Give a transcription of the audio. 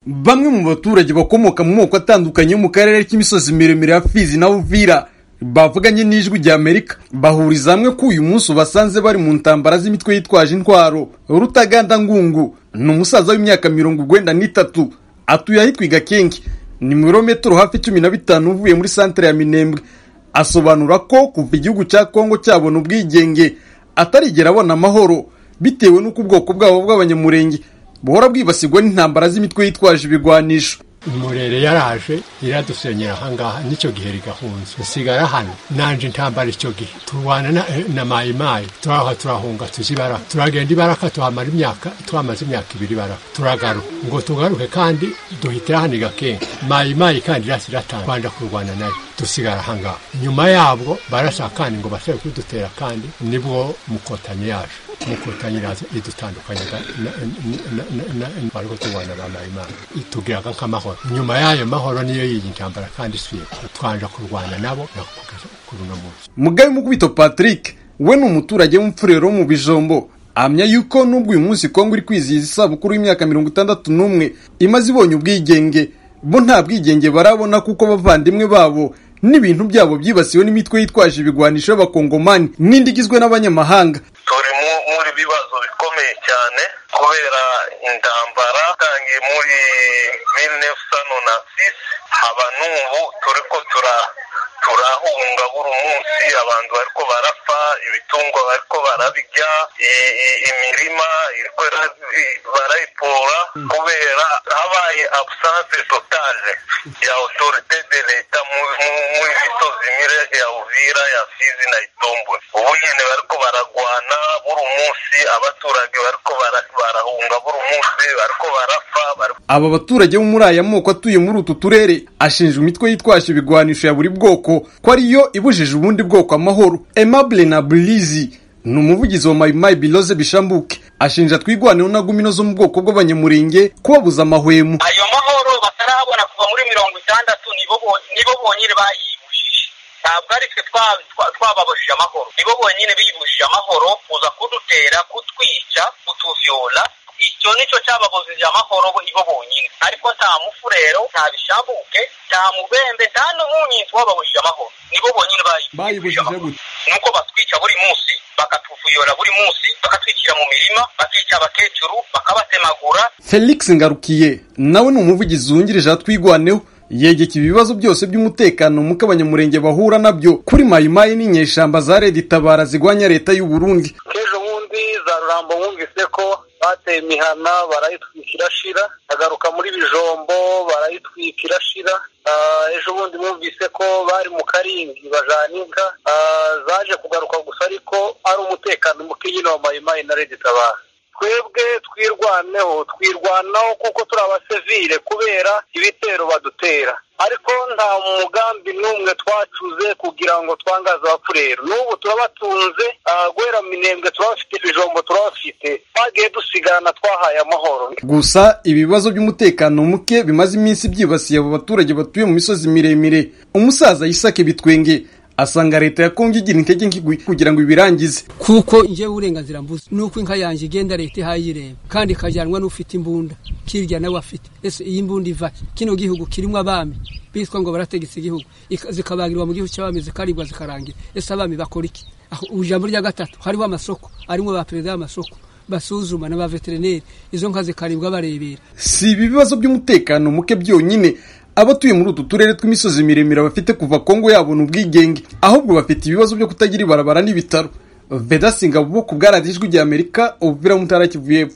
Bamwe mu baturage bakomoka mu moko atandukanye yo mu karere k'imisozi miremire ya Fizi na Uvira bavuganye n'ijwi rya Amerika bahuriza hamwe ko uyu munsi basanze bari mu ntambara z'imitwe yitwaje intwaro Rutaganda Ngungu ni umusaza w'imyaka mirongo urwenda n'itatu atuye ahitwa Igakenke ni mirometero hafi cumi na bitanu uvuye muri santere ya Minembwe asobanura ko kuva igihugu cya Kongo cyabona ubwigenge atarigera abona amahoro bitewe n'uko ubwoko bwabo bw'abanyamurenge buhora bwibasirwa n'intambara z'imitwe yitwaje ibigwanisho umurere yaraje iradusenyera ahangaha n'icyo gihe rigahunze nsigara hano nanje intambara icyo gihe turwana na, na mayimayi turaha turahunga tuzibara turagenda ibaraka tuhamara imyaka twamaze imyaka ibiri baraka turagaruka ngo tugaruke kandi duhitira hano igakenke mayimayi kandi irasi iratanga twanja kurwana nayo dusigara ahangaha nyuma yabwo barashaka kandi ngo bashobore kudutera kandi nibwo mukotanyi yaje mukotanyi iraza idutandukanyaga bariko turwana ba mayimayi itugiraga nk'amahoro nyuma y'ayo mahoro niyo y'iyi ntambara kandi isuye twanja kurwana nabo kuri uno munsi mugabe mukubito patrick we ni umuturage w'umfurero wo mu bijombo ahamya yuko n'ubwo uyu munsi kongo iri kwizihiza isabukuru y'imyaka mirongo itandatu n'umwe imaze ibonye ubwigenge bo nta bwigenge barabona kuko abavandimwe babo n'ibintu byabo byibasiwe n'imitwe yitwaje ibigwanisho y'abakongomani n'indi igizwe n'abanyamahanga turi muri bibazo bikomeye cyane kubera intambara itangiye muri mirinefusano na sisi haba n'ubu turi ko tura turahunga buri munsi abantu bariko barapfa ibitungwa bariko barabirya imirima iriko barayipora kubera habaye absence totale ya autorite de leta muri misozi mire ya uvira ya fizi na itombwe ubu nyene bariko baragwana buri munsi abaturage bariko barahunga buri munsi bariko barapfa aba baturage bo muri aya moko atuye muri utu turere ashinjwa imitwe yitwaje ibigwanisho ya buri bwoko ko ariyo ibujije ubundi bwoko amahoro Aimable na Burizi ni umuvugizi wa mayimayi biloze bishambuke ashinja twigwaneho na gumino zo mu bwoko bw'abanyamurenge kubabuza amahwemo ayo mahoro batarabona kuva muri mirongo itandatu nibo bonyine bayibujije ntabwo ari twe twababujije amahoro nibo bonyine bibujije amahoro kuza kudutera kutwica kutuvyola icyo nicyo cyababujije amahoro ibo bonyine ariko nta mufurero nta bishabuke nta mubembe nta n'umunyinzi wababujije amahoro nibo bonyine bayibujije amahoro nuko batwica buri munsi bakatuvuyora buri munsi bakatwikira mu mirima bakica abakecuru bakabatemagura felix ngarukiye nawe ni umuvugizi wungirije twigwaneho yegeka ibibazo byose by'umutekano muko abanyamurenge bahura nabyo kuri mayimayi n'inyeshyamba za leta itabara zigwanya leta y'u Burundi ejo bundi za rurambo wumvise ko bateye imihana barayitwika irashira agaruka muri bijombo barayitwika irashira ejo bundi bumvise ko bari mu karingi bajana inka zaje kugaruka gusa ariko ari umutekano muke nyine wa mayimayi na leta itabara twebwe twirwaneho twirwanaho kuko turi abasivire kubera ibitero badutera ariko nta mugambi n'umwe twacuze kugira ngo twangaze abapfurero n'ubu turabatunze guhera minembwe turabafite ibijombo turabafite twagiye dusigarana twahaye amahoro gusa ibibazo by'umutekano muke bimaze iminsi byibasiye abo baturage batuye mu misozi miremire umusaza yisake bitwenge asanga leta ya Kongo igira intege nke kugira ngo ibirangize kuko njyewe uburenganzira mbuze nuko inka yanjye igenda leta ihayireba kandi ikajyanwa n'ufite imbunda kirya nawe afite ese iyi mbunda iva kino gihugu kirimo abami bitwa ngo barategetse igihugu zikabangirwa mu gihugu cy'abami zikaribwa zikarangira ese abami bakora iki ijambo rya gatatu hariho amasoko arimo ba perezida y'amasoko basuzuma na ba veterineri izo nka zikaribwa barebera si ibi bibazo by'umutekano muke byonyine abatuye muri utu turere tw'imisozi miremire bafite kuva kongo yabona ubwigenge ahubwo bafite ibibazo byo kutagira ibarabara n'ibitaro vedasinga bwo ku bwaradijwi ry'amerika ubuvira mutara kivuye